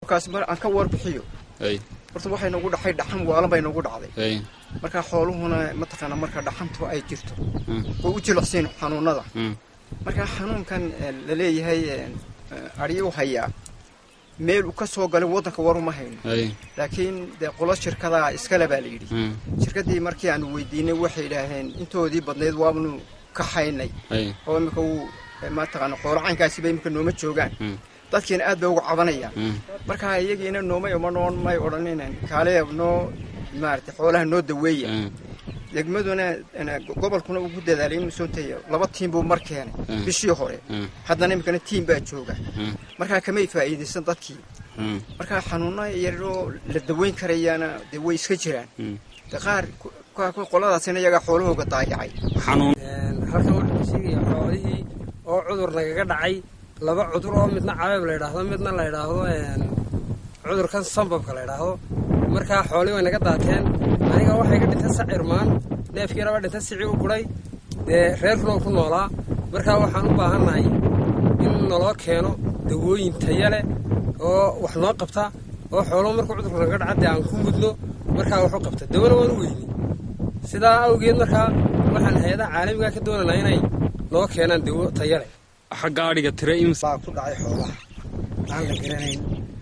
kaas mar aan ka warbixiyo ay horta waxay nagu dhacay dhaxan waalan bay nagu dhacday ay markaa xooluhuna mataqaana marka dhaxantu ay jirto Mm. way u jilicsiin xanuunada Mm. markaa xanuunkan eh, la leeyahay adhiyu hayaa meel uu ka soo galay waddanka waruma hayno ay laakiin dee qolo shirkadaa iskale baa la yidhi Mm. shirkaddii markii aanu weydiinay waxay idhaaheen intoodii badnayd waanu ka haynay ay oo imika uu eh, mataqaana qoolo caynkaasiba imika nooma joogaan Mm. dadkiina aad bay uga cabanayaan Mm. marka iyagiina noomay oma noon may odhanin kaale noo maarata xoolaha noo daweeya Mm. degmaduna eh, gobolkuna ugu dadaalay inuu soo tayo laba tiim buu mar keenay Mm. bishii hore Mm. haddana imikana tiim baa jooga Mm. markaa kamay faa'iidaysan dadkii Mm. markaa xanuuno yaroo la daweyn karayaana dee way iska jiraan Mm. de qaar ku- ku- qoladaasina iyagaa xoolahooga daayacay xanuun halkan waxaan sheegaya xoolihii oo cudur nagaga dhacay laba cudur oo midna cabeeb la yidhaahdo midna la yidhaahdo een, cudurkan sambabka la yidhaahdo markaa xoolihii way naga daateen aniga waxay ka dhintay sacirmaan neefkiina waa dhintay sici u guray dee reerkuna uu ku noolaa markaa waxaan u baahannahay in naloo keeno dawooyin taya leh oo wax noo qabta oo xooluhu markuu cudurku naga dhaca dee aan ku mudno markaa wax u qabta dawana waan u weyni sidaa awgeed markaa waxaan hay-adaha caalamiga ka doonaynaa inay noo keenaan dawo taya leh xagga adhiga tire ims baa ku dhacay xoolaha aan la garanayn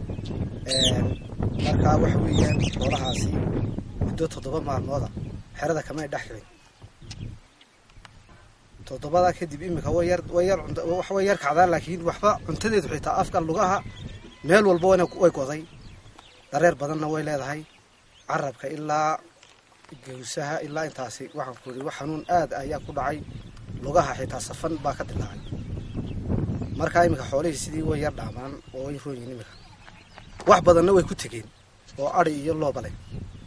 markaa waxa weeyaan xoolahaasi muddo toddoba maalmooda xerada kamay dhex xirin toddobadaa kadib iminka way yar way yar cunta- wax way yar kacdaan laakiin waxba cuntadeedu xitaa afka lugaha meel walba wana way goday dareer badanna way leedahay carabka ilaa gawsaha ilaa intaasi waxaan ku yidhi wax xanuun aad ayaa ku dhacay lugaha xitaa safan baa ka dilaacay markaa iminka xoolihii sidii way yar dhaamaan oo way roon yihiin iminka wax badanna way ku tegeen oo adi iyo looba leh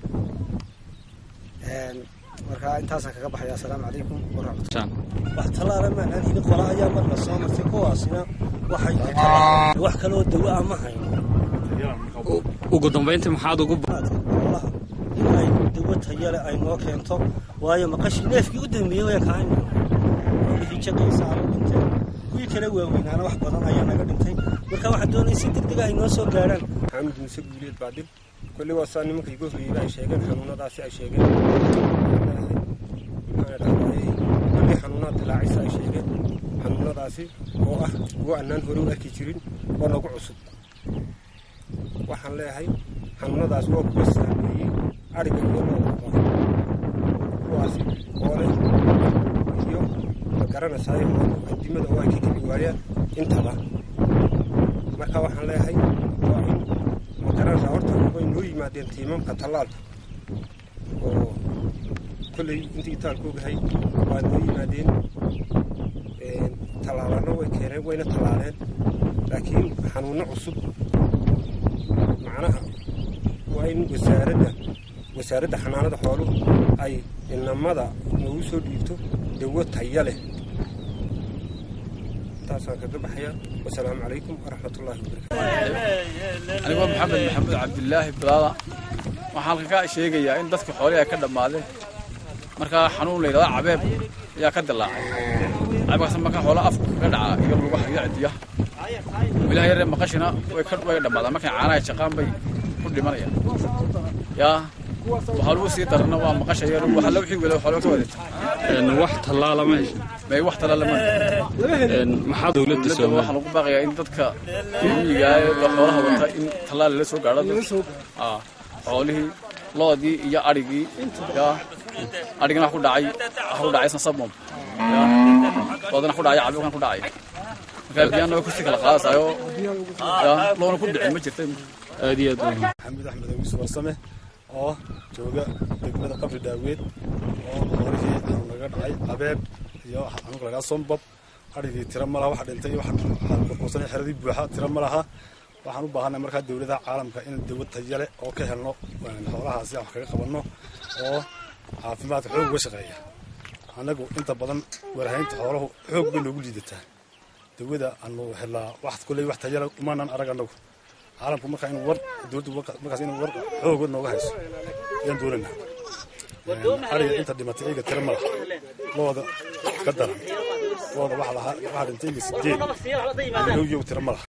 markaa intaasaan kaga baxaya assalaamu calaykum waraxmat wax tallaala maanaan hili qola ayaa mar la soo martay kuwaasina waxay ku tallaal wax kaloo dawo ah ma hayno ugu dambayntii maxaad ugu xoolaha in ay dawo tayale ay noo keento waayo maqashii neefkii u dambeeyey way kaan xoolihii jaqaysa ama dhinteen kuwii kale waaweynaana wax badan ayaa naga dhintay marka waxaan doonaya si degdega ay noo soo gaadhaan maxamed muuse guuleed baadhib kolli waa saa nimanka iga horreeyeyba ay sheegeen xanuunadaasi ay sheegeen maxaa dhahday kolli xanuunaad dilaacisa ay sheegeen xanuunadaasi oo ah kuwo annaan hore u arki jirin oo nagu cusub waxaan leeyahay xanuunadaas waa kuwa saameeyey ariga iyo loodaba kuwaasi oo leh iyo ma garanaysaay adimada oo ay ka kibi waayaan intaba marka waxaan leeyahay waa in magaranaysaa horta way noo yimaadeen tiimamka tallaalka oo kolley intii itaalka ogahay waa noo yimaadeen tallaalana way keeneen wayna tallaaleen laakiin xanuunno cusub macnaha waa in wasaaradda wasaaradda xanaanada xooluhu ay inamada noogu soo dhiibto dawo taya leh intaasaan kaga baxaya wasalaamu calaykum waraxmatullaahi wabarakatu anigoo maxamed maxamuud cabdilaahi bilaada waxaan halkan ka sheegayaa in dadka xoolihi ay ka dhammaadeen markaa xanuun la yidhahda cabeeb ayaa ka dilaacay cabeebkaas markaa xoola afka kaga dhaca iyo lugaha iyo cidiyaha wilaha yaree maqashina way ka way dhammaadaan markay caanaha jaqaan bay ku dhimanayaan yaa waxaa lagu sii darana waa maqasha yar waxa la wixii weli xoolo ka wadata wax tallaala ma heshin may wax tala lama maxaa dowladda dowladda soomaaliya waxaa lagu baaqayaa in dadka miyiga ee xoolaha wata in tallaal lala soo gaadho Ah, xoolihii loodii iyo adhigii yaa adhigina wax ku dhacay wax ku dhacay sasabmom yaa loodina ku dhacay cabikan ku dhacay markaa biyana way kusii kala qaadaysayo yaa loona ku dhicin ma jirta aad iyo aad u maxamed axmed awiis warsame oo jooga degmada qabri dhaaweed oo xoolihii xanuun laga dhacay qabeeb iyo xanuunka lagaa sombab adhigii tira ma laha waxa dhintay iyo waxa burbursanay xeradii buuxa tira ma laha waxaan u baahanay markaa dowladaha caalamka in dawlad tayale oo ka helno xoolahaasi aan wax kaga qabanno oo caafimaadka xoog uga shaqeeya annagu inta badan warahaynta xooluhu xoog bay noogu liidataa dawada aanu helnaa wax kolley wax tayale umaanan arag annagu caalamku markaa inuu war dowladdu markaas inuu war xooga nooga hayso ayaan doonaynaa ariga inta dhimatay iyaga tira ma laha looda ka daran looda waxa lahaa waxaa dhintay iyaga sideed yow yow tira ma laha